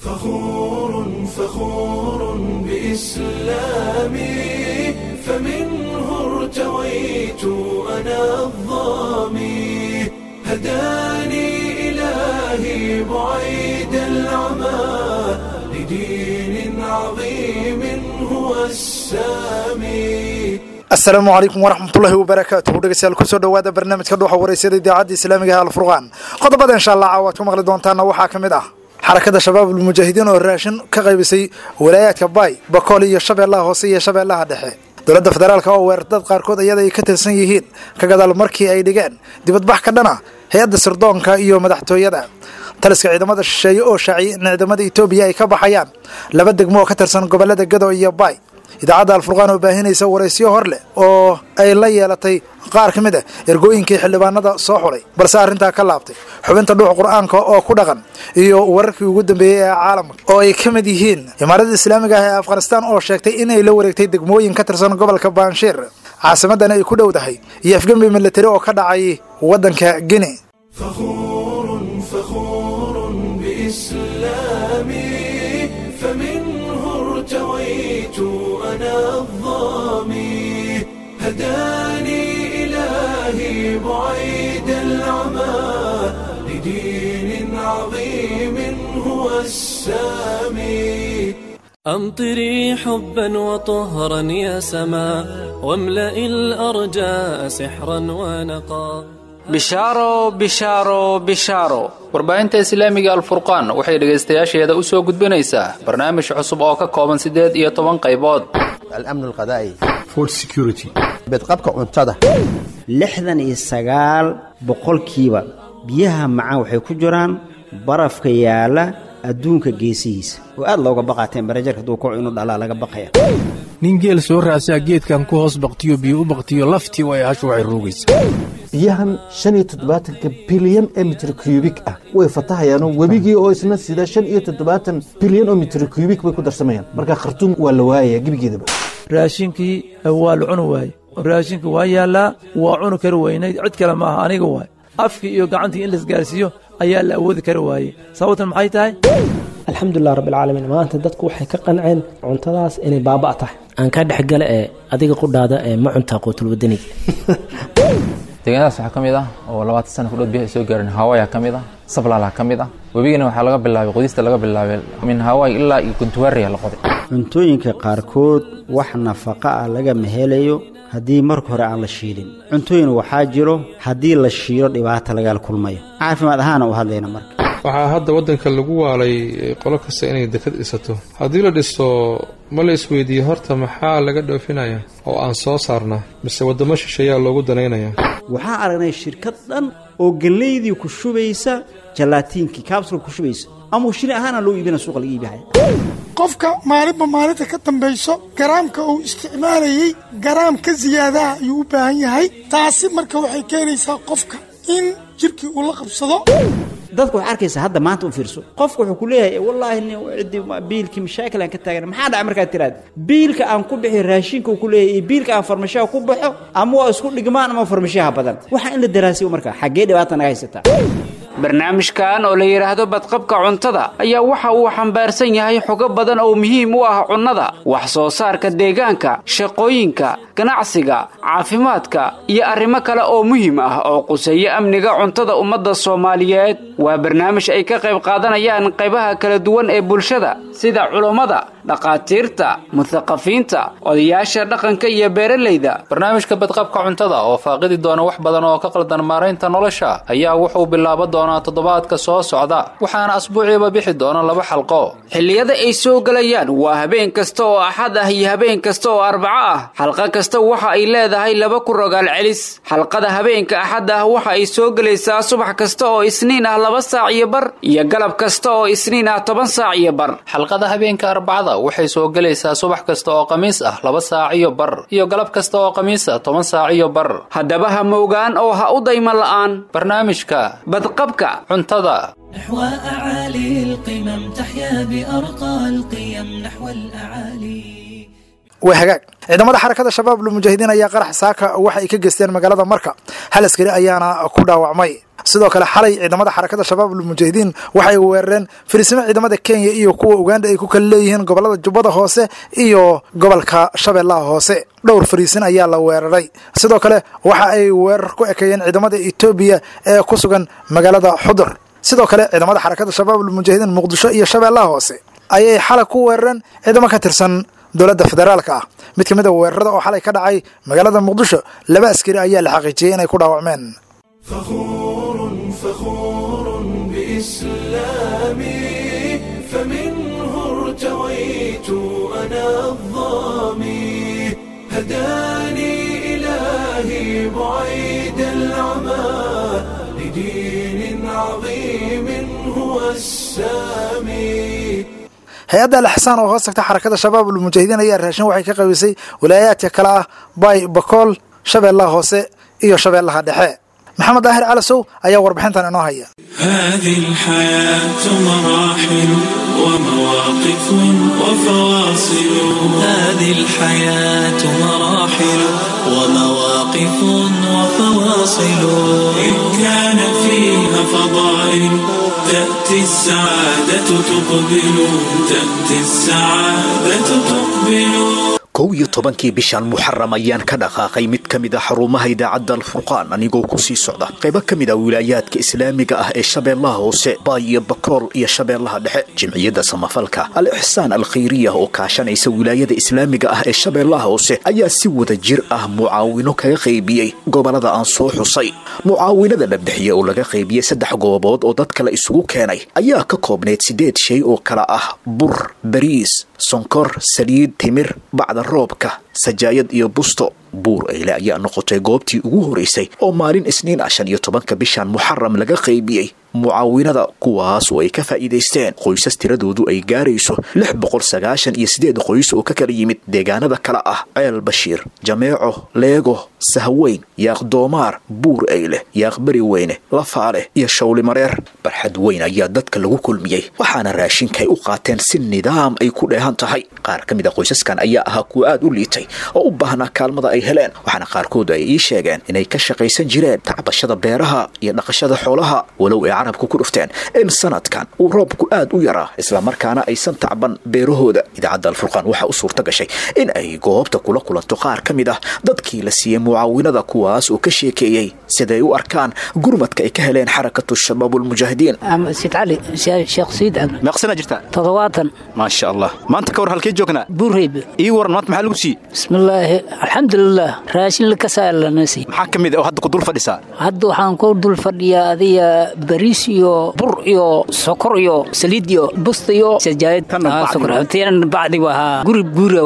فخور فخور بإسلامي فمنه ارتويت أنا الظامي هداني إلهي بعيد العمى لدين عظيم هو السامي asalaamu calaykum waraxmatullaahi wabarakaatuhu dhegeystayaal kusoo dhowaada barnaamijka dhuuxa wareysada idaacadda islaamiga ee alfurqaan qodobada insha allah caawaad ku maqli doontaana waxaa ka mid ah xarakada shabaabul mujaahidiin oo raashin ka qaybisay walaayaadka baay bakool iyo shabeellaha hoose iyo shabeellaha dhexe dowladda federaalk oo weerardad qaarkood iyada ay ka tirsan yihiin ka gadaal markii ay dhigeen dibadbax ka dhana hay-adda sirdoonka iyo madaxtooyada taliska ciidamada shisheeye oo shaaciyay in ciidamada etoobiya ay ka baxayaan laba degmo oo ka tirsan gobolada gado iyo baay idaacadda alfurqaan oo baahinaysa waraysyo hor leh oo ay la yeelatay qaar ka mid ah ergooyinkii xildhibaanada soo xulay balse arrintaa ka laabtay xubinta dhuux qur-aanka oo ku dhaqan iyo wararkii ugu dambeeyey ee caalamka oo ay ka mid yihiin imaarada islaamiga ah ee afghanistaan oo sheegtay inay la wareegtay degmooyin ka tirsan gobolka banshiir caasimadana ay ku dhowdahay iyo afgembi milatari oo ka dhacay waddanka gine فخور فخور بإسلامي فمنه ارتويت أنا الظامي هداني إلهي بعيد العمى لدين عظيم هو السامي أمطري حبا وطهرا يا سما واملأ الأرجاء سحرا ونقا bishaaro bishaaro bishaaro warbaahinta islaamiga alfurqaan waxay dhegaystayaasheeda u soo gudbinaysaa barnaamij cusub oo ka kooban siddeed iyo toban qaybood الأمن الغذائي food security bedqabka cuntada lixdan iyo sagaal boqolkiiba biyaha macaan waxay ku jiraan barafka yaala adduunka geesihiisa oo aad looga baqaa temberajarka hadduu kaco inuu dhalaa laga baqaya nin geel soo raasaa geedkan ku hoos baktiyo biyo u baktiyo laftii way hashu waxay roogaysaa biyahan shan iyo toddobaatanka bilyan ee mitir kubik ah way fatahayaanoo webigii oo isna sida shan iyo toddobaatan bilyan oo mitir kubik bay ku darsamayaan marka khartuum waa la waayaya gebigeedaba raashinkii waa la cuni waaye raashinkii waa yaallaa waa cuni kari weynayd cid kale maaha aniga waay afkii iyo gacantii in laisgaarsiiyo ayaa la awoodi kari waayey sababtan maxay tahay alxamdulilah rabbilcaalamiin maanta dadku waxay ka qanceen cuntadaas inay baaba' tahay aan kaa dhexgala ee adiga qudhaada ee ma cuntaa quutul wadaniga deegaanadaas waxaa ka mid ah oo labaatan sana kudhood biyaha ay soo gaareen hawaya ka mid ah sablaala ka mid ah webigana waxaa laga bilaabay qodista laga bilaabay min hawaay ilaa iyo guntuwaariya la qoday cuntooyinka qaarkood wax nafaqa ah lagama helayo haddii marka hore aan la shiilin cuntooyin waxaa jiro haddii la shiilo dhibaata lagala kulmayo caafimaad ahaana u hadlayna marka waxaa hadda waddanka lagu waalay qolo kasta inay dekad dhisato haddii la dhiso ma la isweydiiye horta maxaa laga dhoofinaya oo aan soo saarnaa mise waddamo shisheeyaa loogu danaynaya waxaan aragnay shirkad dhan oo gellaydii ku shubaysa jalaatiinkii kaabsulka ku shubaysa ama shili ahaana loo iibina suuqa laga iibihaya qofka maalinba maalinta ka dambayso garaamka uu isticmaalayey garaam ka siyaadaha ayuu u baahan yahay taasi marka waxay keenaysaa qofka in jirkii uu la qabsado dadka waxaa arkaysa hadda maanta u fiirso qofka wuxuu ku leeyahay wallaahi nin ciddi biilkii mashaakil aan ka taagana maxaa dhaca markaad tiraad biilka aan ku bixi raashinka uu ku leeyahay iyo biilka aan farmashaha ku baxo ama waa isku dhigmaan ama farmashaha badan waxaa in la daraasiyo marka xaggee dhibaata naga haysataa barnaamijkan oo la yidhaahdo badqabka cuntada ayaa waxa uu xambaarsan yahay xogo badan oo muhiim u ah cunnada wax soo saarka deegaanka shaqooyinka ganacsiga caafimaadka iyo arrimo kale oo muhiim ah oo quseeya amniga cuntada ummadda soomaaliyeed waa barnaamij ay ka qayb qaadanayaan qaybaha kala duwan ee bulshada sida culummada dhakhaatiirta muthaqafiinta odayaasha dhaqanka iyo beeralayda barnaamijka badqabka cuntada oo faaqidi doona wax badan oo ka qaldan maaraynta nolosha ayaa wuxuu bilaaba doonaa toddobaadka soo socda waxaana asbuuciiba bixi doona laba xalqo xilliyada ay soo gelayaan waa habeen kasta oo axad ah iyo habeen kasta oo arbaco ah xalqa kasta waxa ay leedahay laba ku rogaal celis xalqada habeenka axad ah waxa ay soo gelaysaa subax kasta oo isniin ah laba saac iyo bar iyo galab kasta oo isniin ah toban saac iyo bar xalqada habeenka arbacada waxay soo gelaysaa subax kasta oo khamiis ah laba saac iyo bar iyo galab kasta oo khamiis ah toban saac iyo bar haddaba ha moogaan oo ha u dayma la'aan barnaamijka badqabka cuntada نحو أعالي القمم تحيا بأرقى القيم نحو الأعالي waa hagaag ciidamada xarakada shabaab lmujaahidiin ayaa qarax saaka waxa ay ka geysteen magaalada marka hal askari ayaana ku dhaawacmay sidoo kale xalay ciidamada xarakada shabaab lmujaahidiin waxay weerareen firisimo ciidamada kenya iyo kuwa uganda ay ku kala leeyihiin gobolada jubbada hoose iyo gobolka shabeellaha hoose dhowr fariisin ayaa la weeraray sidoo kale waxa ay weerar ku ekeeyeen ciidamada etoobiya ee ku sugan magaalada xudur sidoo kale ciidamada xarakada shabaab lmujaahidiin muqdisho iyo shabeellaha hoose ayay xalay ku weerareen ciidamo ka tirsan dowladda federaalka ah mid ka mid a weerarada oo xalay ka dhacay magaalada muqdisho laba askari ayaa la xaqiijiyey inay ku dhaawacmeen فخور بإسلامي فمنه ارتويت أنا الظامي هداني إلهي بعيد العمى لدين عظيم هو السامي hay-adda alxsaan oo hoos tagta xarakada shabaab ulmujaahidiin ayaa raashin waxay ka qaybisay walaayaadka kale ah bay bakool shabeellaha hoose iyo shabeellaha dhexe maxamed daahir calasow ayaa warbixintan inoo haya هذه الحياة مراحل ومواقف وفواصل هذه الحياة مراحل ومواقف وفواصل إن كان فيها فضائل تأتي السعادة تقبل تأتي السعادة تقبل kow iyo tobankii bishan muxaram ayaan ka dhaqaaqay mid ka mid a xarumaha idaacadda alfurqaan anigoo ku sii socda qaybo ka mid a wilaayaadka islaamiga ah ee shabeellaha hoose baay iyo bakool iyo shabeellaha dhexe jimciyadda samafalka al ixsaan alkhayriya oo kaashanaysa wilaayada islaamiga ah ee shabeellaha hoose ayaa si wada jir ah mucaawino kaga qaybiyey gobolada aan soo xusay mucaawinada la bixiye oo laga qaybiyey saddex goobood oo dad kale isugu keenay ayaa ka koobnayd siddeed shay oo kala ah bur bariis sonkor saliid timir bacda roobka sajaayad iyo busto buur eyle ayaa noqotay goobtii ugu horeysay oo maalin isniin ah shan iyo tobanka bishan muxaram laga qaybiyey mucaawinada kuwaas oo ay ka faa'iidaysteen qoysas tiradoodu ay gaarayso lix boqol sagaashan iyo siddeed qoys oo ka kala yimid deegaanada kale ah ceel bashiir jameeco leego sahweyn yaaq doomaar buur eyle yaaq beri weyne lafaale iyo shawli mareer barxad weyn ayaa dadka lagu kulmiyey waxaana raashinkaay u qaateen si nidaam ay ku dheehan tahay qaar ka mid a qoysaskan ayaa ahaa kuwa aad u liitay oo u baahnaa kaalmada ay heleen waxaana qaarkood ay ii sheegeen inay ka shaqaysan jireen tacbashada beeraha iyo dhaqashada xoolaha walow ay carabku ku dhufteen in sanadkan uu roobku aad u yaraa islamarkaana aysan tacban beerahooda idaacadda alfurqaan waxaa u suurta gashay in ay goobta kula kulanto qaar ka mid ah dadkii la siiyey mucaawinada kuwaas oo ka sheekeeyey siday u arkaan gurmadka ay ka heleen xarakatu shabaabulmujaahidiin sid cali sheekh siid cali meeqsana jirtaa toddobaatan maasha allah maanta ka war halkee joognaa buurhayb ii waran maanta maxaa lagu siiyey bismillaahi alxamdulilah raashin lakasalanasi maxaa ka mid ah oo hadda ku dul fadhisaa hadda waxaan ku dul fadhiyaa adiga bariis iyo bur iyo sokor iyo saliid iyo busta iyo sajaayad sokortiinan bacdi wahaa guri guura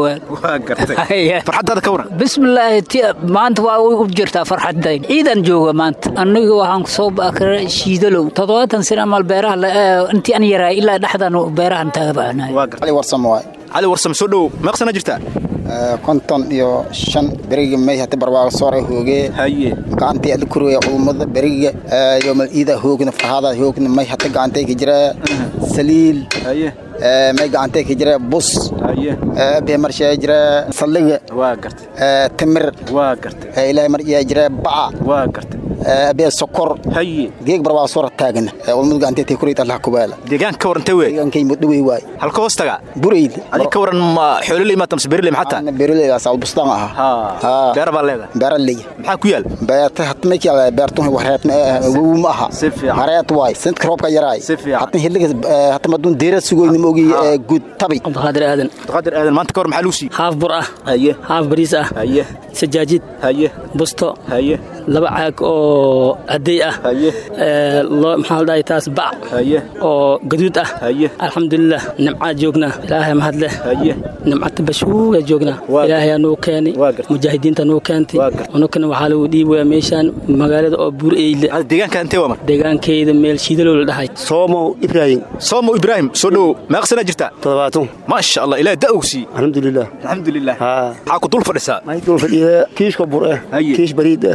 farxaddaada ka waran bismillaahi ti maanta waa u jirtaa farxadayn ciidan jooga maanta aniga waxaan soo baakara shiidalow toddobaatan sano amal beeraha intii an yaraa ilaa dhexdan beerahan taaga baxnay cali warsamo waay cali warsamo soo dhowow meeqsana jirtaa konton iyo shan beriga may hati barbaaga soora hooge haye gacantii adla kurwaya culumada beriga yomal iida hoogna farhaada hoogna may hata gacantay ka jira saliil haye may gacantay ka jira bus haye abe marshaa jira saldhiga waa gartay timir waa gartay ilaahay maryaa jira baca waa gartay abe sokor haye geeg barbaaga soora taagana culumada gacantay tay kurayta allah kubaala deegaanka ka warantay wey deegaankay mudhawey waay halka hoos taga burayd adi ka waran ma xoololey maata mase beerley maxaa tahay beerley asaal bustaan ahaa beera baa leedahay beera leeya maxaa ku yaal beerta hatmay kala beertun wareetna wowu ma aha si fiican hareet waay sanadka roobka yaraay si fiican hatna hiliga hatma maduun deera sugoyna ma ogi guud tabi cabdiqaadir aadan cabdiqaadir aadan maanta ka war maxaa lagu siiyey haaf bur ah haye haaf bariis ah haye sajaajid haye busto haye laba caag oo hadey ah haye loo maxaa la dhahay taas bac haye oo gaduud ah haye alxamdulilah nimcaa joognaa ilaahay mahad leh haye nimcata bashuuga joognaa ilaahay anuu keenay mujaahidiinta anuu keentay anukana waxaa lagu dhiibaya meeshaan magaalada oo buur eyle deegaanka intee waa mar deegaankeyda meel shiidalow la dhahay soomow ibraahim soomow ibraahim soo dhowow meeqsanaa jirtaa toddobaatan maasha allah ilaah da ogsiiy alxamdulilah alxamdulilah maxaa ku dul fadhisaa maxay dul fadhiya kiishka bur eh kiish bariid eh bacdo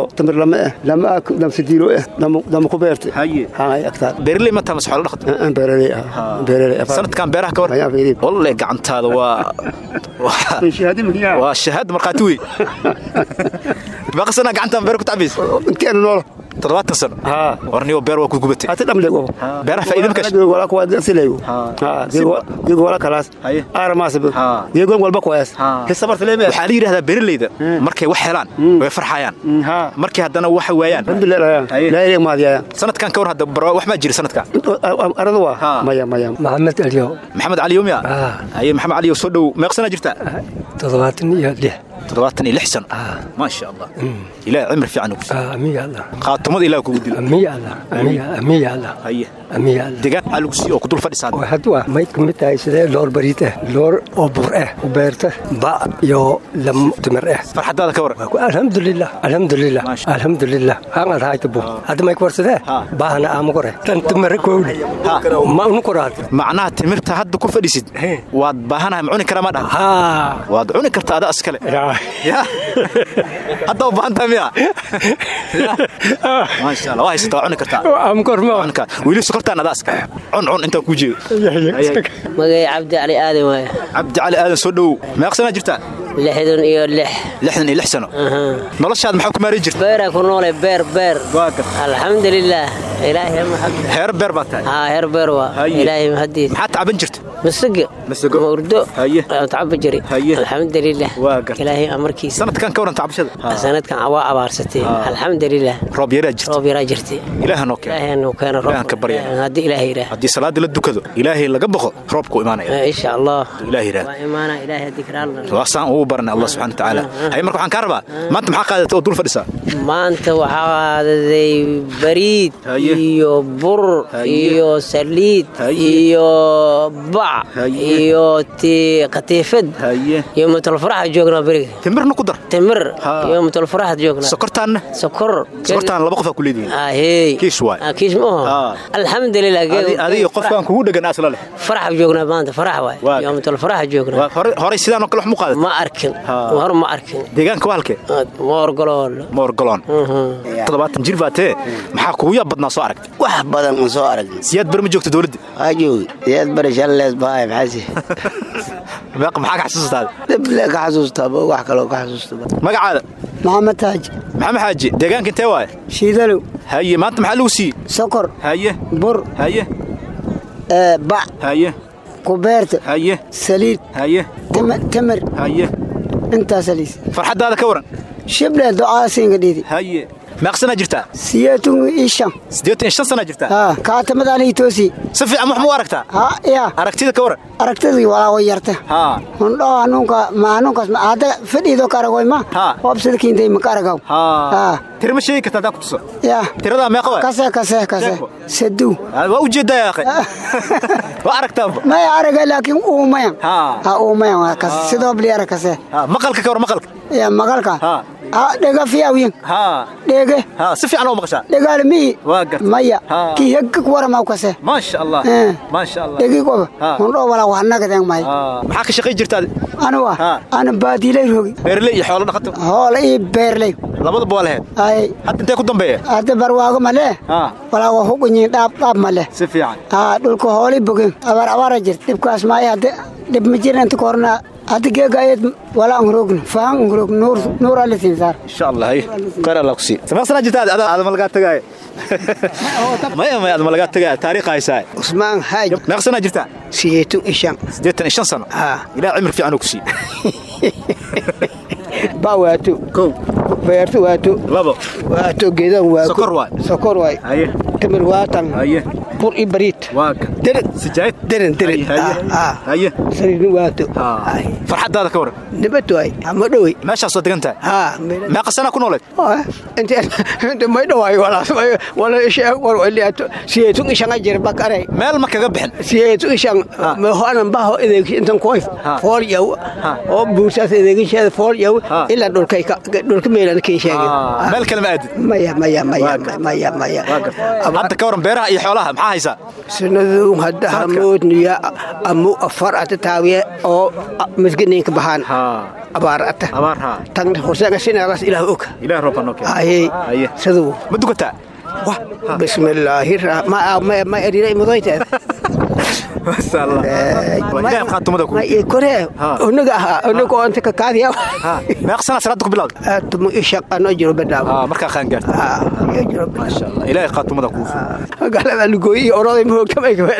tamir lama ah lama ah dam sidiilo ah dama ku beertay haye haa agtaa beerley ma tamas xoolo dhaqato aan beeraley ah beeraley sanadkan beeraha ka war wallahi gacantaada waa waa shahaad markhaati wey baqa sana gacantaan beer ku tacabays intaan noolo toddobaatan sano warniyo beer waa ku gubatay hata dhamle gobo beeraha faa'iido makash wala kuwa silay geego wala kalaas aara maasib geego walba kuwaas hisabar silay waxaa la yidhahdaa beeraleyda markay wax helaan way farxayaan markay haddana waxa waayaan alhamdulillah maadiyaya sanadkan ka war hadda wax maa jira sanadkan aradu waa maya maya maxamed aliyo maxamed aliyo miya haye maxamed aliyo soo dhow meeqsanaa jirta toddobaatan iyo lix toddobaatan iyo lix sano maasha allah ilaahay cimri fiican ugu amiya allah qaatumada ilaah kugu dilo amiya allah amiya amiya allah haye amiya allah degaan maxaa lagu siiyo oo ku dul fadhisaa hadwa may ka mid tahay sidee loor bariid ah loor oo bur ah u beerta ba iyo lam timir ah farxadaada ka waran alxamdulilah alxamdulilah alxamdulilah hangal haayta bu hadda may ku warsadee baahana aama kore tan timir kowle ma unu koraad macnaha timirta hadda ku fadhisid waad baahanahay ma cuni karaa ma dhaha waad cuni kartaa ada askale hadda u baahantahay miya maasha allah waa haysataa waa cuni kartaa weli sokortaan ada askale cun cun intaan kuu jeedo magay cabdi cali aadan waaya cabdi cali aadan soo dhowow meeqsanaa jirtaa lixdan iyo lix lixdan iyo lix sano noloshaad maxaa ku maarin jirta beeraa ku noole beer beer alxamdulilaah ilaahay mahad heer beer baa tahay haa heer beer waa ilaahay mahadiis maxaa tacaban jirta masaga masago murdo haye tacaba jiri alxamdulilah waa gar ilaahay amarkiisa sanadkan ka waran tacabashada sanadkan waa abaarsatay alxamdulilah roob yaraa jirta roob yaraa jirtay ilaaha noo keeno ilaahay noo keeno ilaahan ka barya haddii ilaahay yidhaah haddii salaada la dukado ilaahay laga boqo roobku imaanaya insha allah ilaahay yidhaah waa imaana ilaahay dikraalna waasaan ugu baranay allah subxana watacaala haye marka waxaan kaa rabaa maanta maxaa qaadata oo dul fadhisaa maanta waxaa qaadaday bariid iyo bur iyo saliid iyo bac iyo ti katiifad iyo mutulfaraxa joognaa beriga timirna ku dar timir iyo mutulfaraxa joognaa sokortaanna sokor sokortaan laba qofaa ku leedihin ahey kiish waay kiish ma oho alxamdulilah adiga qofkaan kugu dhegan asla leh faraxa joognaa maanta farax waay iyo mutulfaraxa joognaa horey sidaan oo kale wax mu qaadat ma arkin hor ma arkin deegaanka waa halkee moorgalool moorgaloon toddobaatan jir baa tee maxaa kugu yaab badnaa soo aragtay wax badan aan soo aragnay siyaad bar ma joogta dowladda waa joogi siyaad bari shallees bahay maxaasi maxaa ka xasuustaada dhible ka xasuustaba wax kaloo ka xasuusta magacaada maxamed xaaji maxamed xaaji deegaanka intee waaye shiidalow haye maanta maxaa lagu siiyey sokor haye bur haye bac haye kubeerta haye saliid haye tamar haye intaas liis farxadaada ka waran shible ducaasiinga dhiidi haye meeqsanaa jirtaa siyeetun ishan siddeetan iyo shan sanaa jirtaa haa kaatamadaalii toosi si fiican wax mu aragtaa haa yaa aragtida ka waran aragtidii walaago yarta haa hundhoo hanuunka ma hanuunkaas ma hadda fadhiido ka aragoy ma haa hoobsida kiintay ma ka aragaw haa tira ma sheegi kartaa hadaa ku tuso yaa tiradaa meeqa waay kase kase kase saduu waa ujeedaa yaaqe waa aragtaanba maya araga laakiin uumayan haa ha uumayan waa kas sidoo bliara kase maqalka ka war maqalka ya maqalka haa haa dhega fiyawiyan haa dhege haa si fiican oo maqashaa dhegaale mihi waa garta maya kii hegga ku waramaw kase maasha allah maasha allah dhegi qoba hundhoo walaa wax nagadeen may maxaa ka shaqay jirtaa anuwa ana baadilay rogi beerley iyo xoolo dhaqato hoola iyo beerley labadaba waa lahayd ay hadda intee ku dambeeya hadda barwaago male walaa waa hugunyiin dhaab dhaab male si fiican haa dhulka hoolay bogen abaar abaara jirta dhibkaas maayo hadda dhib ma jirin inta korna hadda geega ayad walaa angrogna fahan angrog nuur nuur alle siin saar insha allah hay khayr allah ku sii sameeqsanaa jirta aad aad ma lagaa tagaaya maya maya aad ma lagaa tagaaya taariikh haysaa usmaan haaj meeqsanaa jirta siyeetun ishan siddeetan iyo shan sano haa ilaah cimri fiican uu ku sii ba waato kow beertu waato labo waato geedan waa sokor waay sokor waay haye tamir waatan haye bur i bariid waa deren sijaayad deren deren haye saliidni waato farxadaada ka waran nabad waay ama dhowey meeshaas waa degan tahay haa meeqa sanaa ku nooleed inta may dhawaay walaas wala isheeg war waliyato siyeetun ishanga jir bakaray meel ma kaga bixin siyeetun ishang hoanan baho edeeg intan koy fool yaw oo buursaas edeegisheeda fool yaw ilaa dhulkay dhulka meelan kii sheegay meel kale ma aadid maya maya maya maya maya hadda ka waran beeraha iyo xoolaha maxaa maxaa haysaa sanadu hadda hamoodniya amu afar ata taawiye oo misginiinka baxaan abaar ata tagna horseega sinaagaas ilaah og ilaah roobka noo keen aye saduu ma dukataa bismillaahi ma erira imadoyteed kore onaga ahaa onaga oo inta kakaadiya meeq sana salaada ku bilawda tumu ishaqano jiro badaawo markaa qaangaarta ilaahay qaatumada kuu galada lugooyi iyo oroday mahoogtamay gabadha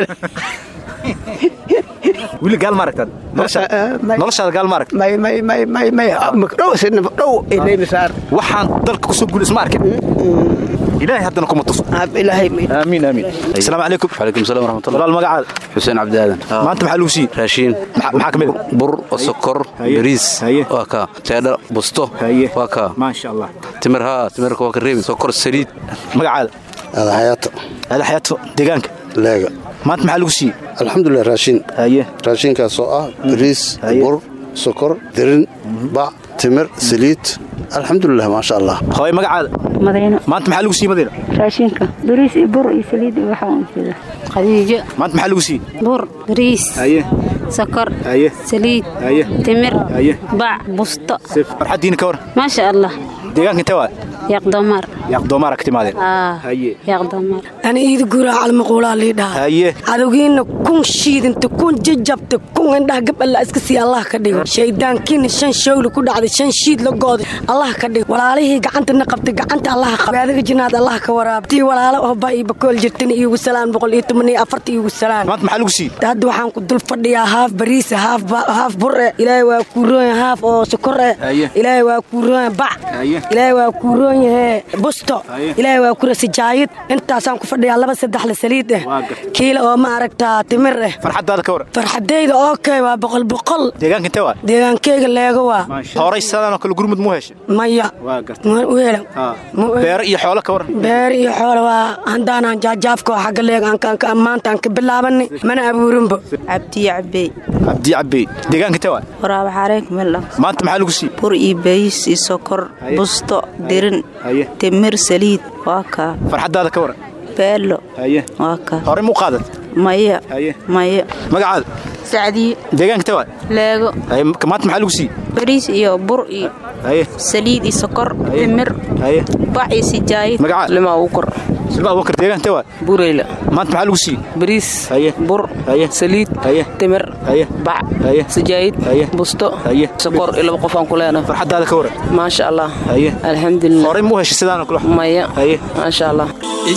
wili gaal ma aragtaad noloshaada gaal ma aragta may may may may may dhow sina dhow ilaymisaar waxaan dalka kusoo guul isma arkin ilaahay haddana kuma tuso ilaahay aamiin aamiin asalaamu calaykum وعليكم السلام ورحمة الله walaal magacaada حسين عبد آدم maanta maxaa lagu siiyey raashiin maxaa ka mid bur sokor bariis waa kaa teedha busto waa kaa maasha allah timir haa timirka waa ka reebi sokor saliid magacaada adaxyaato adaxyaato deegaanka leega maanta maxaa lagu siiyey alxamdulilah raashiin haye raashinkaasoo ah bariis bur sokor dirin bac timir saliid alxamdulilah maasha allah hooy magacaada madiino maanta maxaa lagu siiyey madiina raashinka bariis iyo bur iyo saliid iyo waxa uun sida khadiijo maanta maxaa lagu siiyey bur bariis haye sokor haye saliid haye timir haye bac busto farxaddiina ka war maasha allah deegaanka intee waa yaqdoomaar yaaqdoomaara ka timaadeen aa haye yaqdoomaar ani iida guuraa calmaquulaa liidhaha haye cadowgiinna kun shiidinta kun jajabta kun indhaha gab alla iska siiya allah ka dhigo shayddaankiina shan shawli ku dhacday shan shiid la gooday allah ka dhigo walaalihii gacantana qabtay gacanta allah qabay adiga jinaad allah ka waraab tii walaalo oo ba iyo bakool jirtana iigu salaan boqol iyo toban iyo afarta iigu salaan maanta maxaa lagu siiyey hadda waxaan ku dul fadhiyaa haaf bariisa haaf haaf bur eh ilaahay waa kuu roonya haaf oo sokor eh ilaahay waa kuu roonya bac ilaahay waa kuu roon yahe busto ilaahay waa kura sijaayid intaasaan ku fadhiyaa laba saddex la saliid eh kiila oo ma aragtaa timir eh farxaddaada ka war farxadayda okay waa boqol boqol deegaanka intee waa deegaankeyga leego waa horay sidaanoo kale gurmud muu heshay maya waa garta u helan beero iyo xoolo ka waran beer iyo xoolo waa handaanaan jaajaafka oo xagga leega maanta aan ka bilaabanay mana abuurinbo cabdiyo cabey cabdiyo cabey deegaanka intee waa waraaba xareek meldha maanta maxaa lagu siiyey bur iyo bays iyo sokor busto dirin timir saliid waa kaa farxaddaada ka waran beelo haye waa kaa horey muu qaadat maya haye maya magacaada sacdiyo deegaanka intee waa leego haye maanta maxaa lagu siiyey bariis iyo bur iyo haye saliid iyo sokor timir haye bac iyo sijaayid magacaada lima ugu kor silma abubakar deegaanka intee waa bureyla maanta maxaa lagu siiyey bariis haye bur haye saliid haye timir haye bac haye sijaayid haye busto haye sokor iyo laba qof aan ku leenahay farxaddaada ka waran maasha allah haye alxamdulilah horey muu heshay sidaanoo kale maya haye maasha allah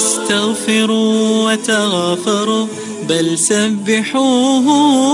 استغفروا وتغافروا بل سبحوه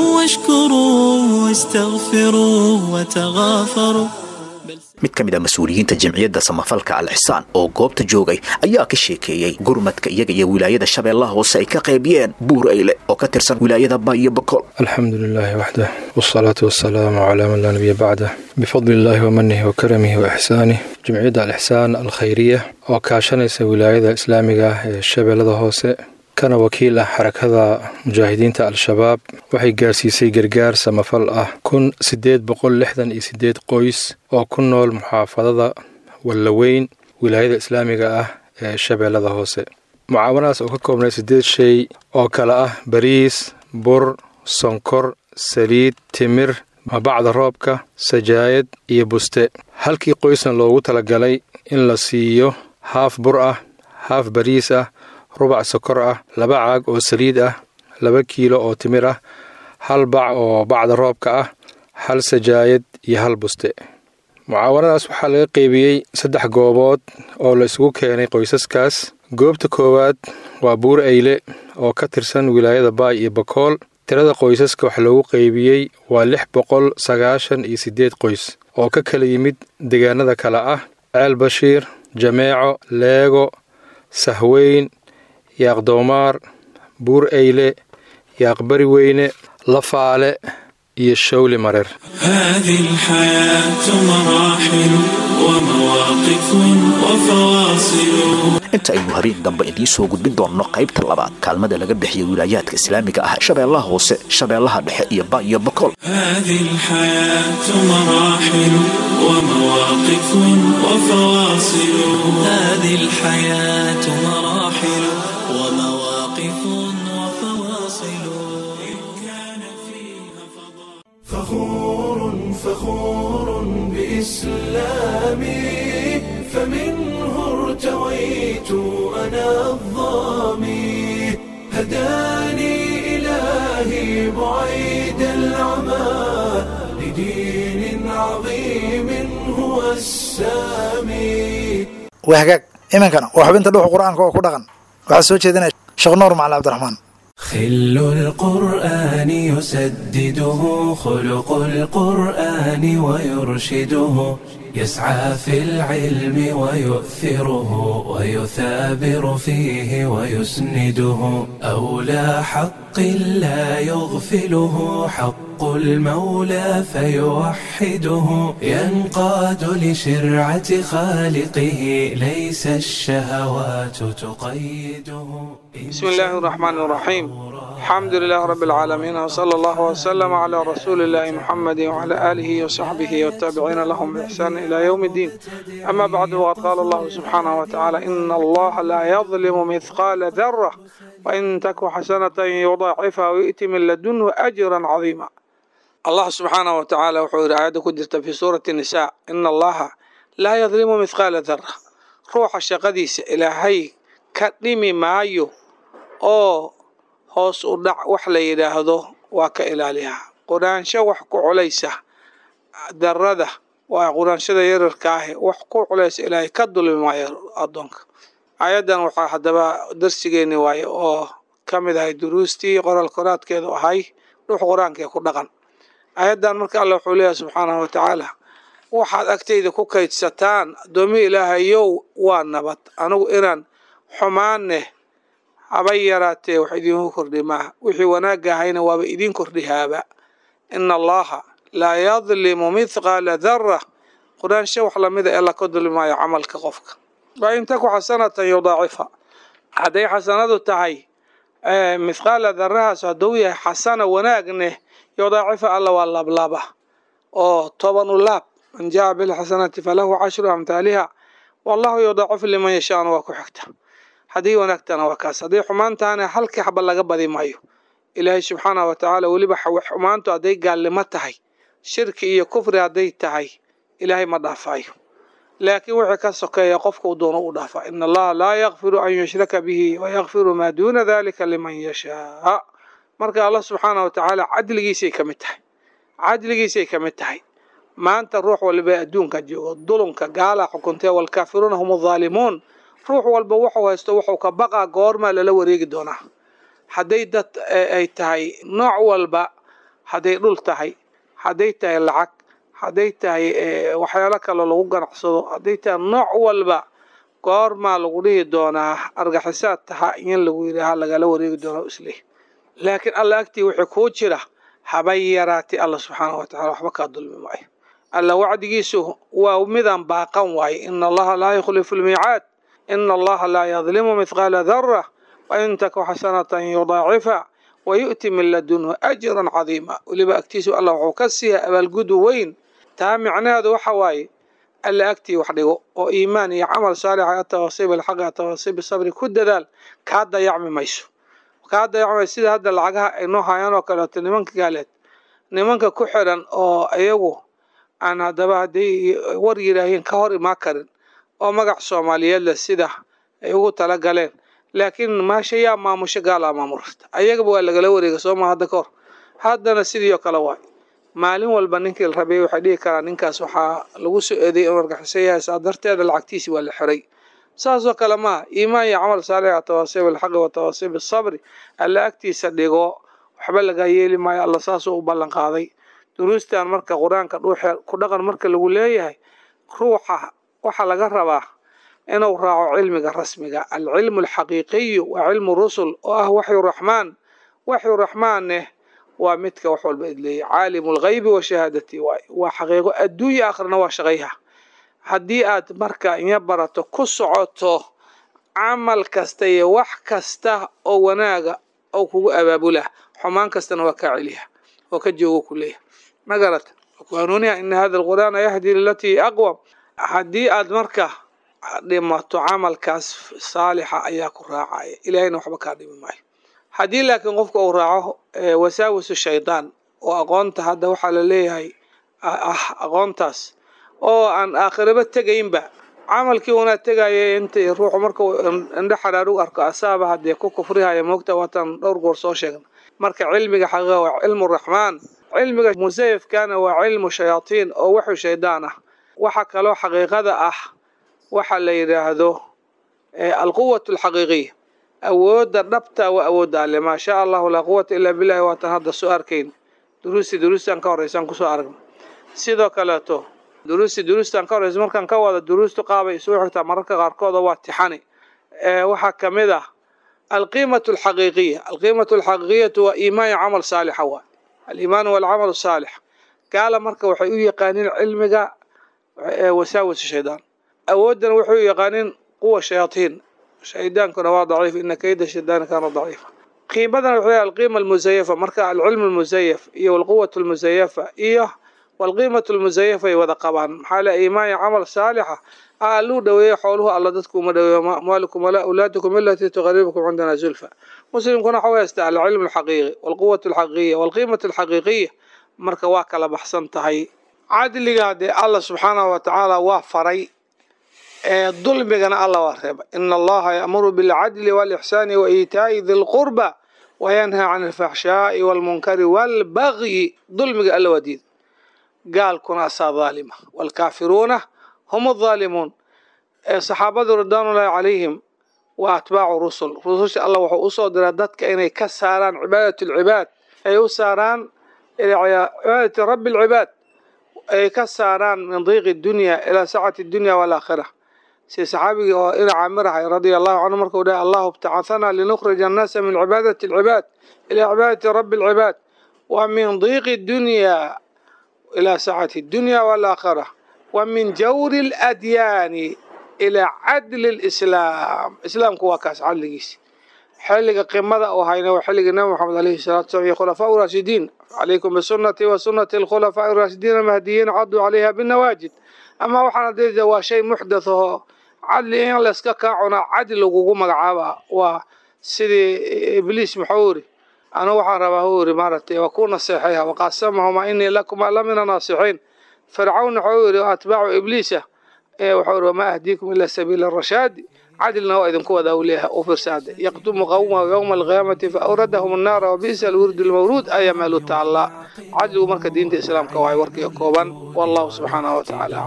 واشكروه واستغفروه وتغافروا mid ka mid a mas-uuliyiinta jamciyadda samafalka al ixsaan oo goobta joogay ayaa ka sheekeeyey gurmadka iyaga iyo wilaayada shabeellaha hoose ay ka qaybiyeen buur ayle oo ka tirsan wilaayada baayo bakool الحمد لله وحده والصلاة والسلام على من لا نبي بعده بفضل الله ومنه وكرمه وإحسانه جمعية الإحسان الخيرية وكاشنيس ولاية إسلامية الشبيلة هوسه kana wakiil ah xarakada mujaahidiinta al-shabaab waxay gaarsiisay gargaar samafal ah kun siddeed boqol lixdan iyo siddeed qoys oo ku nool muxaafadada wallaweyn wilaayada islaamiga ah ee shabeellada hoose mucaawanadaas oo ka koobnay siddeed shay oo kale ah bariis bur sonkor saliid timir mabacda roobka sajaayad iyo buste halkii qoysna loogu talagalay in la siiyo haaf bur ah haaf bariis ah rubac sokor ah laba caag oo saliid ah laba kiilo oo timir ah hal bac oo bacda roobka ah hal sajaayad iyo hal buste mucaawanadaas waxaa laga qeybiyey saddex goobood oo la isugu keenay qoysaskaas goobta koowaad waa buur eyle oo ka tirsan wilaayada baay iyo bakool tirada qoysaska wax loogu qeybiyey waa lix boqol sagaashan iyo siddeed qoys oo ka kala yimid deegaanada kale ah ceel bashiir jameeco leego sahweyn yaaqdoomaar buur eyle yaaqbari weyne lafaale iyo shawli mareer هذه الحياة مراحل ومواقف وفواصل inta aynu habeen dambe idiin soo gudbin doonno qaybta labaad kaalmada laga bixiya wilaayaadka islaamiga ah shabeellaha hoose shabeellaha dhexe iyo ba iyo bakool هذه الحياة مراحل ومواقف وفواصل هذه الحياة مراحل ومواقف فخور فخور بإسلامي فمنه ارتويت أنا الظامي هداني إلهي بعيد العمى لدين عظيم هو السامي waa hagaag iminkana waa xubinta dhuuxa qur-aanka oo ku dhaqan waxaa soo jeedinaya sheekh nuur macali cabdiraxmaan خل القرآن يسدده خلق القرآن ويرشده يسعى في العلم ويؤثره ويثابر فيه ويسنده أولى حق لا يغفله حق المولى فيوحده ينقاد لشرعة خالقه ليس الشهوات تقيده بسم الله الرحمن الرحيم الحمد لله رب العالمين وصلى الله وسلم على رسول الله محمد وعلى آله وصحبه والتابعين لهم بإحسان إلى يوم الدين أما بعد وقد قال الله سبحانه وتعالى إن الله لا يظلم مثقال ذرة وإن تك حسنة يضاعفها ويأتي من لدنه أجرا عظيما الله سبحانه وتعالى وحور آيات كدرت في سورة النساء إن الله لا يظلم مثقال ذرة روح الشقديس إلهي كدمي مايو oo hoos u dhac wax la yidhaahdo waa ka ilaaliyaa quraansho wax ku culaysa darada waa quraanshada yararka ahi wax ku culaysa ilaahay ka dulmi maayo addoonka ayaddan waxaa haddaba darsigeeni waaye oo ka mid ahay duruustii qoraal koraadkeedu ahay dhux qur-aanka ee ku dhaqan ayaddan marka alla wuxuu leeyahay subxaanahu watacaala waxaad agtayda ku kaydsataan addoomi ilaahayow waa nabad anigu inaan xumaaneh habay yaraatee wax idiinku kordhi maaha wixii wanaagga ahayna waaba idiin kordhihaaba ina allaha laa yadlimu mithqaala dara quraansho wax lamida ee laka dulmi maayo camalka qofka wa in taku xasanatan yudaacifa hadday xasanadu tahay mithqaala darahaas hadduu yahay xasana wanaagneh yudaacifa alla waa laablaaba oo toban u laab man jaa bilxasanati falahu cashru amhaaliha wallahu yudaacifu liman yashaana waa ku xigta haddii wanaagtana waa kaas haddii xumaantaana halkii xaba laga badi maayo ilaahay subxaanahu watacaala weliba xumaantu hadday gaalnimo tahay shirki iyo kufri hadday tahay ilaahay ma dhaafaayo laakiin wixii ka sokeeya qofka uu doono u dhaafaa ina allaha laa yakfiru an yushraka bihi wayakfiru maa duuna dalika liman yashaa marka allah subxaanahu watacaala cadligiisay ka mid tahay cadligiisay ka mid tahay maanta ruux waliba adduunka joogo dulunka gaalaa xukuntee walkaafiruuna hum aalimuun ruux walba wuxuu haysto wuxuu ka baqaa goormaa lala wareegi doonaa hadday dad ay tahay nooc walba hadday dhul tahay hadday tahay lacag hadday tahay waxyaalo kale lagu ganacsado hadday tahay nooc walba goormaa lagu dhihi doonaa argaxisaad taha in lagu yidhaaha lagala wareegi doonaa isleh laakiin alla agtii wixii kuu jira habay yaraatay alla subxaanahu watacala waxba kaa dulmi maayo alla wacdigiisu waa midaan baaqan waaye ina allaha laa yukhlifu lmiicaad ina allaha laa yadlimu mithqaala dara wain taku xasanatan yudaacifa wayu'ti min ladunhu ajran cadiima weliba agtiisu allah wuxuu ka siiya abaalgudu weyn taa micnaheedu waxa waaye alla agtii wax dhigo oo iimaan iyo camal saalixa atawasiib alxaqi atawasiib sabri ku dadaal kaa dayacmi mayso kaa dayacmi mayso sida hadda lacagaha ay noo hayaan oo kaleeto nimanka gaaleed nimanka ku xiran oo iyagu aan haddaba hadday war yidhaaheen ka hor imaa karin oo magac soomaaliyeed leh sida ay ugu tala galeen laakiin maasha yaa maamusho gaalaa maamulta ayagaba waa lagala wareega sooma hadda ka hor haddana sidii oo kale waay maalin walba ninkii la rabay waxay dhihi karaa ninkaas waxaa lagu soo eeday inuu argaxiso yahay saa darteeda lacagtiisi waa la xiray saasoo kale maaha iimaan iyo camal saalix tawaasiib alxaqi wa tawaasiib asabri alla agtiisa dhigo waxba laga yeeli maayo alla saasuu u ballan qaaday duruustan marka qur-aanka dhuuxe ku dhaqan marka lagu leeyahay ruuxa waxaa laga rabaa inuu raaco cilmiga rasmiga alcilmu alxaqiiqiyu waa cilmu rusul oo ah waxyu raxmaan waxyu raxmaanneh waa midka wax walba idleeyay caalimu lghaybi wa shahaadati waay waa xaqiiqo adduunya akhrina waa shaqayha haddii aad marka inya barato ku socoto camal kasta iyo wax kasta oo wanaaga oo kugu abaabula xumaan kastana waa kaa celiya oo ka joogo ku leeyahay ma garata hanuuniha ina hada alqur'aana yahdi lilatii aqwam haddii aad marka dhimato camalkaas saalixa ayaa ku raacaya ilaahayna waxba kaa dhimi maayo haddii laakiin qofka uu raaco wasaawisu shaydaan oo aqoonta hadda waxaa la leeyahay ah aqoontaas oo aan aakhiraba tegaynba camalkii unaa tegaya inta ruuxu markuu indho xaraarug arko asaaba haddee ku kufrihaya moogta waatan dhowr goor soo sheegna marka cilmiga xaqiiqa waa cilmu raxmaan cilmiga musayafkana waa cilmu shayaatiin oo wuxuu shaydaan ah waxa kaloo xaqiiqada ah waxa la yidhaahdo alquwatu alxaqiiqiya awoodda dhabta waa awoodda alle maa shaa allahu laa quwata ilaa billahi waatan hadda soo arkayn duruusti duruustan ka horreysaan kusoo aragna sidoo kaleeto duruusti duruustan ka horreysa markaan ka wada duruustu qaabay isugu xigtaa mararka qaarkooda waa tixani waxaa ka mid ah alqiimatu alxaqiiqiya alqiimatu alxaqiiqiyatu waa iimaan iyo camal saalixa waa aliimaanu walcamal saalix gaala marka waxay u yaqaaniin cilmiga wasaawis shaydaan awooddana waxay u yaqaaniin quwa shayaatiin shaydaankuna waa daciif ina kayda shaydaani kaana daciifa qiimadana waxay alqiima almusayafa marka alcilmu almusayaf iyo walquwatu almusayafa iyo walqiimatu almusayafa ay wada qabaan maxaa le iimaan iyo camal saalixa alluu dhaweeyo xooluhu alla dadku uma dhaweeyo maalikum walaa awlaadakum ilatii tuqaribukum cindana zulfa muslimkuna waxa haysta alcilmu alxaqiiqi walquwatu alxaqiiqiya walqiimatu alxaqiiqiya marka waa kala baxsan tahay cadliga dee alla subxaanahu watacaala waa faray dulmigana alla waa reeba ina allaha yaamuru bilcadli walixsaani wa iitaa'i di lqurba wayanhaa can alfaxshaa'i walmunkari walbagyi dulmiga alla waa diida gaalkuna asaa dhaalima waalkaafiruuna hum adhaalimuun saxaabadu ridwaanullaahi calayhim waa atbaacu rusul rususha allah wuxuu usoo diraa dadka inay ka saaraan cibaadat alcibaad ay u saaraan cibaadati rabbi alcibaad ay ka saaraan min diiqi dunya ilaa sacati dunya waalaakhira si saxaabigii oo ina caamirahay radia allahu canhu markuu dhahay allahu ibtacahanaa linukhrija annaasa min cibaadati alcibaad ilaa cibaadati rabbi alcibaad wa min diiqi dunya ilaa sacati dunya waalaakhira wa min jawri aladyaani ilaa cadli lislaam islaamku waa kaas cadligiisi xilliga qimada oo hayna waa xilligii nabi moxamed alayhi salatu salam iyo khulafaa raashidiin calaykum bisunati wa sunati alkhulafaa raashidiin almahdiyiin caduu calayha binawaajid ama waxaan adeeda waa shay muxdath oo cadli in layska kaa cunaa cadli lagugu magacaaba waa sidii ibliis muxuu iri anu waxaan rabaa hu iri maaragtay waa ku naseexayha waqaasamahumaa inii lakuma la mina naasixiin fircawn wuxuu iri atbaacu ibliisa wuxuu iri wamaa ahdiikum ila sabiila rashaadi cadlina waa idinku wadaa leeyahay u fiirsaada yaqdumu qawmahu yowma alqiyaamati faawradahum annaara wabi'sa alwirdu lmawruud ayaa meelu taallaa cadligu marka diinta islaamka waay warkiga kooban wallahu subxaanahu watacaala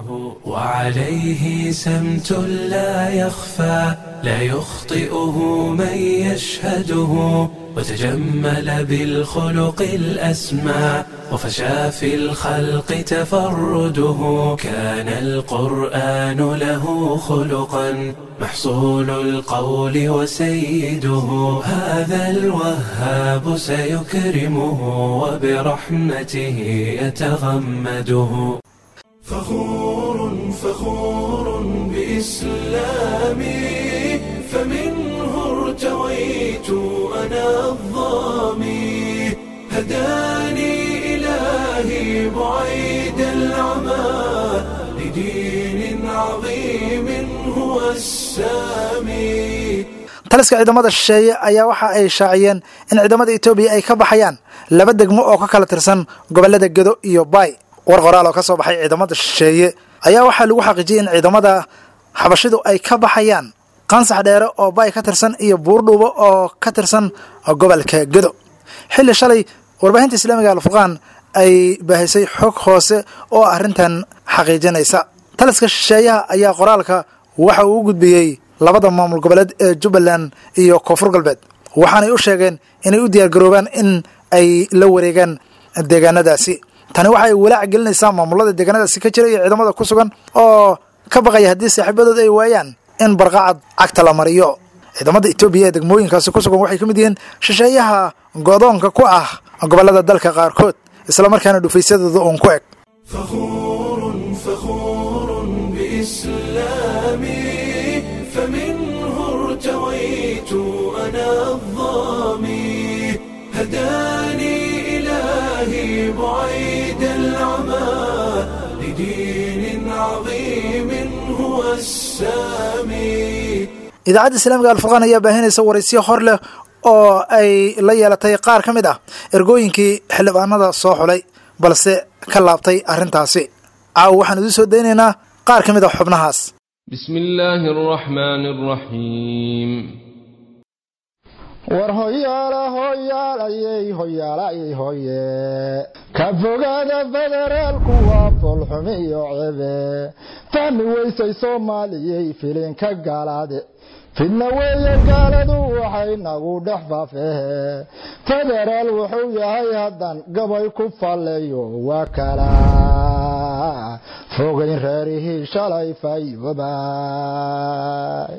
وعليه سمت لا يخفى لا يخطئه من يشهده وتجمل بالخلق الأسمى وفشى في الخلق تفرده كان القرآن له خلقا محصول القول وسيده هذا الوهاب سيكرمه وبرحمته يتغمده فخور فخور بإسلامي فمنه ارتويت أنا الظامي هداني إلهي بعيد العمى لدين عظيم هو السامي taliska ciidamada shisheeye ayaa waxa ay shaaciyeen in ciidamada etoobiya ay ka baxayaan laba degmo oo ka kala tirsan gobollada gedo iyo baay war qoraal oo ka soo baxay ciidamada shisheeye ayaa waxaa lagu xaqiijiyey in ciidamada xabashidu ay ka baxayaan qansax dheere oo baay ka tirsan iyo buurdhuubo oo ka tirsan gobolka gedo xilli shalay warbaahinta islaamiga alfurqaan ay baahisay xog hoose oo arrintan xaqiijinaysa taliska shisheeyaha ayaa qoraalka waxa uu u gudbiyey labada maamul goboleed ee jubbaland iyo koonfur galbeed waxaanay u sheegeen inay u diyaargaroobaan in ay la wareegaan deegaanadaasi tani waxay walaac gelinaysaa maamulada deegaanadaasi ka jira iyo ciidamada ku sugan oo ka baqaya haddii saaxiibadood ay waayaan in barqacad cagta la mariyo ciidamada etoobiya ee degmooyinkaasi ku sugan waxay ka mid yihiin shisheeyaha godoonka ku ah gobollada dalka qaarkood islamarkaana dhufaysyadooda uun ku eg بإسلامي فمنه ارتويت أنا الظامي هداني إلهي بعيد العمى لدين عظيم هو السامي idaacadda islaamiga alfurqaan ayaa baahinaysa waraysiyo hor leh oo ay la yeelatay qaar ka mid ah ergooyinkii xildhibaanada soo xulay balse ka laabtay arrintaasi caawa waxaan idiin soo daynaynaa qaar ka mid ah xubnahaas بسم الله الرحمن الرحيم war hoyaala hoyaalayey hoyaalayey hoye ka fogaada federaalku waa foolxumi iyo cebe fahmi weysay soomaaliyey filinka gaalaade fidna weeye gaaladu waxay nagu dhex faafehe federaal wuxuu yahay haddan gabay ku falleeyo waa kala fogayn reerihii shalay fayoobay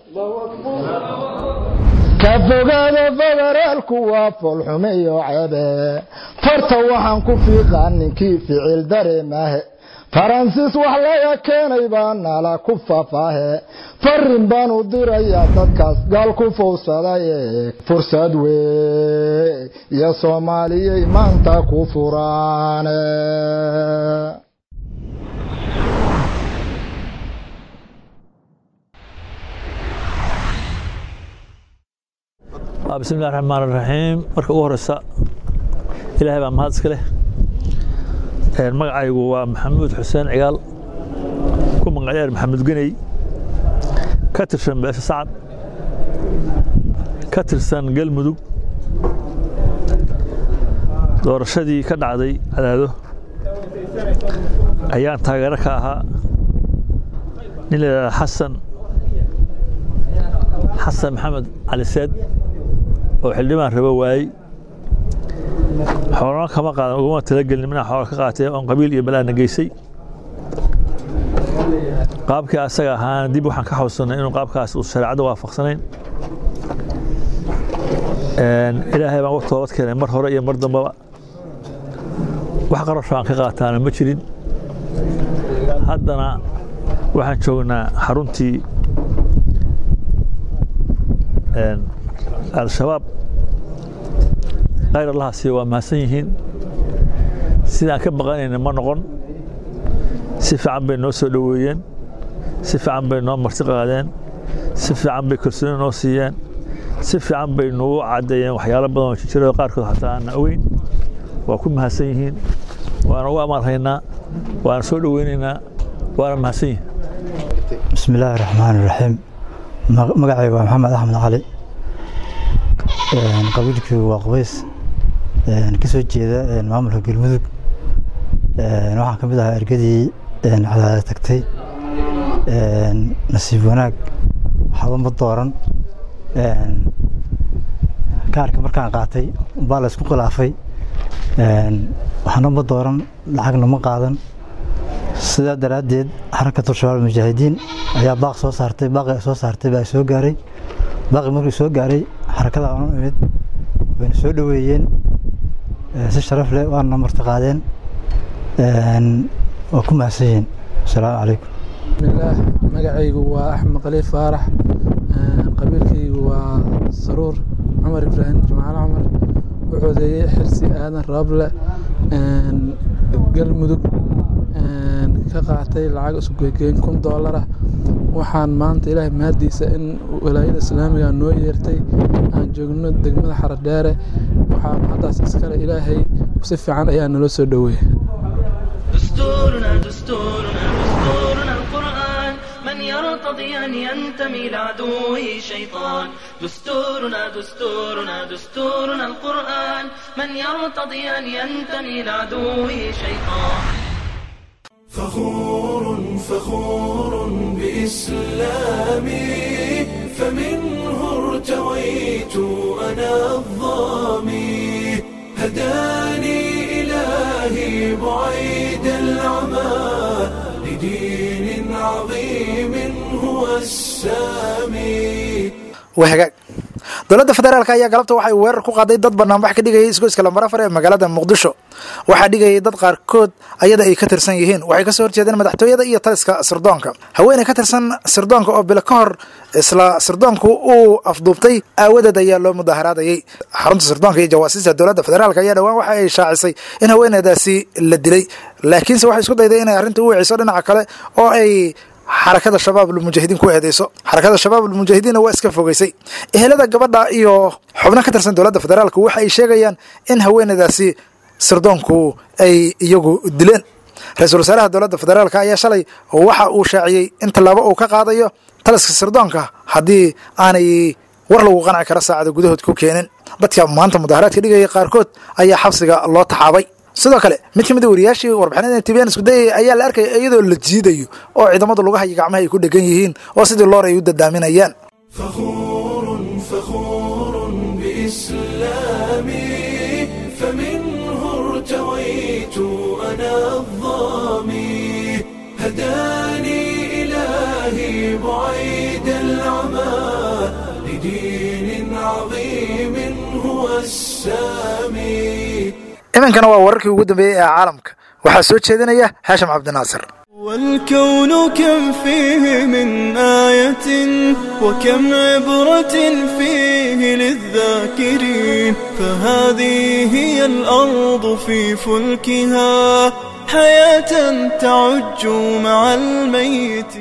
ka fogaada federaalku waa foolxume iyo cebe farta waxaan ku fiiqaa ninkii ficil dareemahe faransiis wax laga keenay baa nala ku fafaahe farin baan u dirayaa dadkaas gaal ku fowsadaye fursad wey iyo soomaaliyey maanta ku furaane bismillahi raxmaan raxiim marka ugu horeysa ilaahay baa mahad iska leh magacaygu waa maxamuud xuseen cigaal ku magacyaar maxamed geney ka tirsan beesha sacad ka tirsan galmudug doorashadii ka dhacday cadaado ayaan taageero ka ahaa nin la yidhahda xasan xasan maxamed cali seed oo xildhibaan rabo waayey xoolana kama qaadan uguma talagelin minaa xoola ka qaatee oon qabiil iyo balaana geysay qaabkii asaga ahaana dib waxaan ka xawsanay inuu qaabkaas uu shareecadda waafaqsanayn ilaahay baan uga toobad keenay mar hore iyo mar dambaba wax qarasho aan ka qaataana ma jirin haddana waxaan joognaa xaruntii al-shabaab khayr allahaasi waa mahadsan yihiin sidaan ka baqanayna ma noqon si fiican bay noo soo dhoweeyeen si fiican bay noo marti qaadeen si fiican bay kalsooni noo siiyeen si fiican bay nugu caddeeyeen waxyaalo badan oo jijiro qaarkood xataa aanna ogeyn waa ku mahadsan yihiin waana ugu amaanhaynaa waana soo dhoweynaynaa waana mahadsan yihiin bismi illaahi raxmaan iraxiim magacayga waa maxamed axmed cali qabiilkii waa qubays ka soo jeeda maamulka galmudug waxaan ka mid ahaa ergadii cadaada tagtay nasiib wanaag waxba ma dooran kaarka markaan qaatay baa la isku khilaafay waxna ma dooran lacagna ma qaadan sidaa daraaddeed xarakatul shabaab mujaahidiin ayaa baaq soo saartay baaqi soo saartay baa soo gaaray baaqi markii soo gaaray xarakada aan u imid wayna soo dhoweeyeen si sharaf leh waana marti qaadeen waa ku mahadsan yihiin asalaamu calaykum bismillaah magacaygu waa axmed khaliif faarax qabiilkaygu waa saruur cumar ibraahim jimcaale cumar wuxuudeeyey xirsi aadan rooble galmudug ka qaatay lacag isku geegeyn kun doolara waxaan maanta ilaahay mahadiisa in walaayada islaamiga noo yeertay aan joogno degmada xaradheere waxaa mahaddaas iskale ilaahay si fiican ayaa naloo soo dhoweeyey دستورنا دستورنا دستورنا القرآن من يرتضي أن ينتمي لعدوه شيطان دستورنا دستورنا دستورنا القرآن من يرتضي أن ينتمي لعدوه شيطان فخور فخور بإسلامي فمنه ارتويت أنا الظامي هداني إلهي بعيد العمى لدين عظيم هو السامي wahagaag dowladda federaalk ayaa galabta waxay weerar ku qaaday dad banaanbax ka dhigayay isgoyska lambarafar ee magaalada muqdisho waxaa dhigayay dad qaarkood ayada ay ka tirsan yihiin waxay kasoo horjeedeen madaxtooyada iyo taliska sirdoonka haweeney ka tirsan sirdoonka oo bilo ka hor isla sirdoonku uu afduubtay aawadeed ayaa loo mudaharaadayay xarunta sirdoonka iyo jawaasiista dowladda federaalk ayaa dhowaan waxa ay shaacisay in haweeneydaasi la dilay laakiinse waxay isku dayday inay arrinta u wiciso dhinaca kale oo ay xarakada shabaabulmujaahidiin ku eedeyso xarakada shabaabulmujaahidiinna waa iska fogeysay ehelada gabadha iyo xubno ka tirsan dowladda federaalk waxa ay sheegayaan in haweenadaasi sirdoonku ay iyagu dileen ra-iisul wasaaraha dowladda federaalk ayaa shalay waxa uu shaaciyey in tallaabo uu ka qaadayo taliska sirdoonka haddii aanay war lagu qanci karo saacada gudahood ku keenin dadka maanta mudaharaadka dhigaya qaarkood ayaa xabsiga loo taxaabay sidoo kale mid ka mid a wariyaashii warbixinada tbn isku dayay ayaa la arkaya iyadoo la jiidayo oo ciidamadu lugaha iyo gacmaha ay ku dhegan yihiin oo sidii loor ay u dadaaminayaan بإسلامي فمنه ارتويت أنا الظامي هداني إلهي بعيد العمى لدين عظيم هو السامي iminkana waa wararkii ugu dambeeyey ee caalamka waxaa soo jeedinaya haashim cabdinaasir والكون كم فيه من آية وكم عبرة فيه للذاكرين فهذه هي الأرض في فلكها حياة تعج مع الميت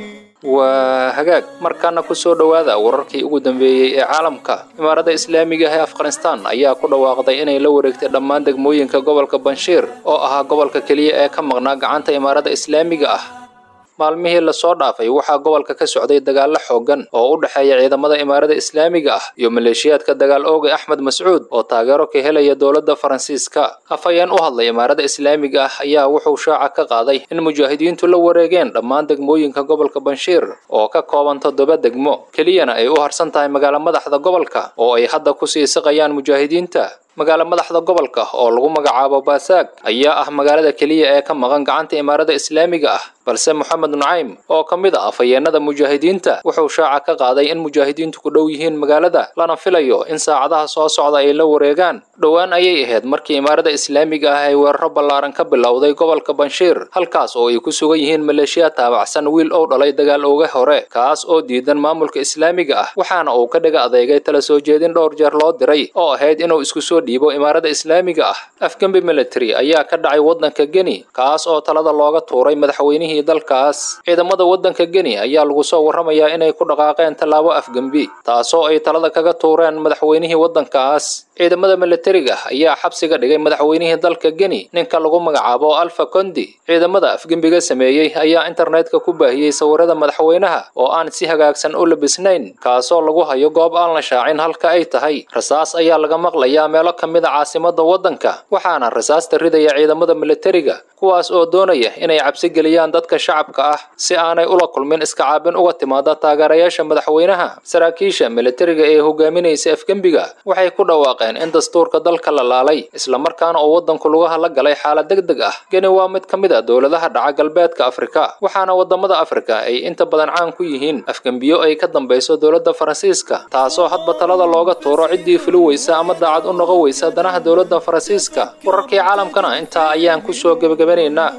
waa hagaag markaana ku soo dhowaada wararkii ugu dambeeyey ee caalamka imaaradda islaamiga ah ee afghanistan ayaa ku dhawaaqday inay la wareegtay dhammaan degmooyinka gobolka banshiir oo ahaa gobolka keliya ee ka maqnaa gacanta imaaradda islaamiga ah maalmihii lasoo dhaafay waxaa gobolka ka socday dagaallo xooggan oo u dhexeeya ciidamada imaarada islaamiga ah iyo maleeshiyaadka dagaal ooga axmed mascuud oo taageero ka helaya dowladda faransiiska afhayeen u hadlay imaarada islaamiga ah ayaa wuxuu shaaca ka qaaday in mujaahidiintu la wareegeen dhammaan degmooyinka gobolka banshiir oo ka kooban toddoba degmo keliyana ay u harsan tahay magaalo madaxda gobolka oo ay hadda kusii siqayaan mujaahidiinta magaalo madaxda gobolka oo lagu magacaabo baasaag ayaa ah magaalada keliya ee ka maqan gacanta imaarada islaamiga ah balse moxamed nucaym oo ka mid ah afhayeenada mujaahidiinta wuxuu shaaca ka qaaday in mujaahidiintu ku dhow yihiin magaalada lana filayo in saacadaha soo socda ay la wareegaan dhowaan ayay ahayd markii imaarada islaamiga ah ay weeraro ballaaran ka bilowday gobolka banshiir halkaas oo ay ku sugan yihiin maleeshiya taabacsan wiil ou dhalay dagaal ooga hore kaas oo diidan maamulka islaamiga ah waxaana uu ka dhiga adeegay tala soo jeedin dhowr jeer loo diray oo ahayd inuu isku soo dhiibo imaarada islaamiga ah afgembi military ayaa ka dhacay waddanka geni kaas oo talada looga tuuray madaxweynihii dalkaas ciidamada waddanka geni ayaa lagu soo warramayaa inay ku dhaqaaqeen tallaabo afgembi taasoo ay talada kaga tuureen madaxweynihii waddankaas ciidamada militariga ayaa xabsiga dhigay madaxweynihii dalka geni ninka lagu magacaabo alfa kondi ciidamada afgembiga sameeyey ayaa internetka ku baahiyey sawirada madaxweynaha oo aan si hagaagsan u labisnayn kaasoo lagu hayo goob aan la shaacin halka ay tahay rasaas ayaa laga maqlayaa meelo ka mid a caasimada waddanka waxaana rasaasta ridaya ciidamada militariga kuwaas oo doonaya inay cabsi geliyaan dadka shacabka ah si aanay ula kulmin iska caabin uga timaada taageerayaasha madaxweynaha saraakiisha militariga ee hogaaminaysa afgembiga waxay ku dhawaaqeen in dastuurka dalka la laalay islamarkaana uu waddanku lugaha la galay xaalad deg deg ah geni waa mid ka mid a dowladaha dhaca galbeedka afrika waxaana wadamada afrika ay inta badan caan ku yihiin afgembiyo ay ka dambayso dowladda faransiiska taasoo hadba talada looga tuuro ciddii fuli weysa ama daacad u noqon weysa danaha dowladda faransiiska wararkii caalamkana intaa ayaan kusoo gebagabanaynaa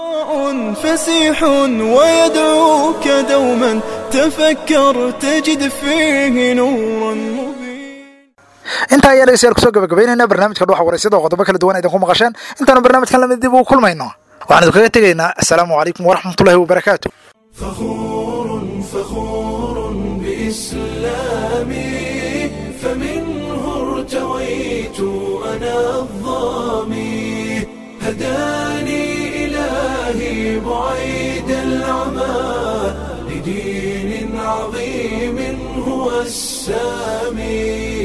فسيح ويدعوك دوما تفكر تجد فيه نورا intaa ayaa dhegeystayaal kusoo gabagabaynayna barnaamijka dhuxa waraysyada oo qodobo kala duwan idinku maqasheen intaanu barnaamijkan lamid dib ugu kulmayno waxaan idinkaga tegaynaa assalaamu calaykum waraxmatullahi wabarakaatu فخور بإسلامي فمنه ارتويت أنا الظامي هداني إلهي بعيد العمى لدين عظيم هو السامي